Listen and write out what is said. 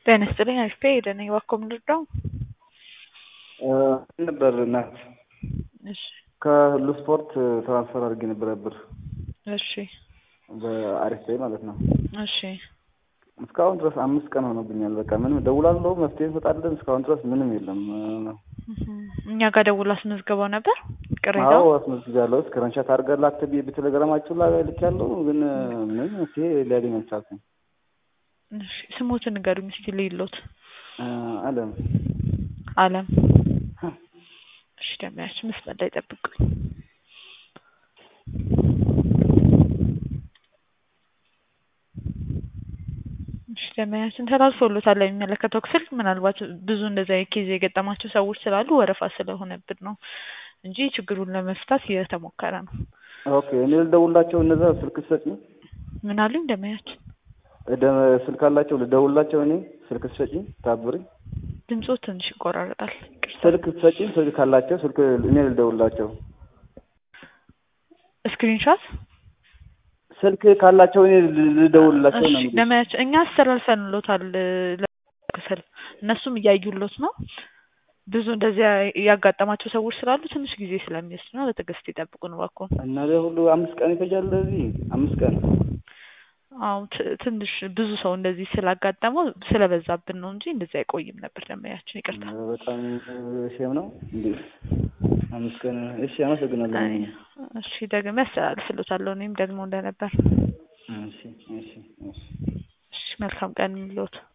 ጤና ይስጥልኝ አሪፍ ሄደ ነኝ እባክዎ ምንድነው? ነበር እናት እሺ ከሁሉ ስፖርት ትራንስፈር አድርጌ ነበረ ብር እሺ በአሪፍ ላይ ማለት ነው። እሺ እስካሁን ድረስ አምስት ቀን ሆኖብኛል። በቃ ምንም ደውላለሁ፣ መፍትሄ እንሰጣለን። እስካሁን ድረስ ምንም የለም። እኛ ጋር ደውሎ አስመዝግበው ነበር ቅሬታ አዎ አስመዝግቤያለሁ። ስክሪንሾት አድርገህ ላክ ብዬ በቴሌግራማችሁ ላይ ልኬያለሁ፣ ግን ምንም መፍትሄ ሊያገኝ አልቻልኩም። እሺ ስሞትን ንገሩኝ እስኪ ልይሎት። አለም አለም እሺ ደሚያችን መስመር ላይ ጠብቁኝ። እሺ ደሚያችን ተላልፎሎታል የሚመለከተው ክፍል። ምናልባት ብዙ እንደዚያ ኬዝ የገጠማቸው ሰዎች ስላሉ ወረፋ ስለሆነብን ነው እንጂ ችግሩን ለመፍታት እየተሞከረ ነው። ኦኬ እኔ ልደውላቸው እነዛ ስልክ ትሰጪኝ? ምን አሉኝ ደሚያችን? ስልክ አላቸው ልደውላቸው እኔ ስልክ ትሰጪኝ? ታብሪኝ ድምፆ ትንሽ ይቆራረጣል። ስልክ ትሰጪኝ? ስልክ ካላቸው ስልክ እኔ ልደውላቸው። ስክሪንሾት ስልክ ካላቸው እኔ ልደውልላቸው ነው። እሺ ደሚያችን እኛ አስተላልፈንሎታል ክፍል እነሱም እያዩሎት ነው። ብዙ እንደዚያ ያጋጠማቸው ሰዎች ስላሉ ትንሽ ጊዜ ስለሚወስድ ነው። በትዕግስት ይጠብቁን እባክዎን። እና ሁሉ አምስት ቀን ይፈጃል። ለዚህ አምስት ቀን አዎ ትንሽ ብዙ ሰው እንደዚህ ስላጋጠመው ስለበዛብን ነው እንጂ እንደዚህ አይቆይም ነበር። ደመያችን ይቅርታ። በጣም ሼም ነው እንዴ አምስት ቀን። እሺ አመሰግናለሁ። እሺ ደግሜ አስተላልፍሎታለሁ እኔም ደግሞ እንደነበር። እሺ እሺ እሺ እሺ መልካም ቀን የሚሎት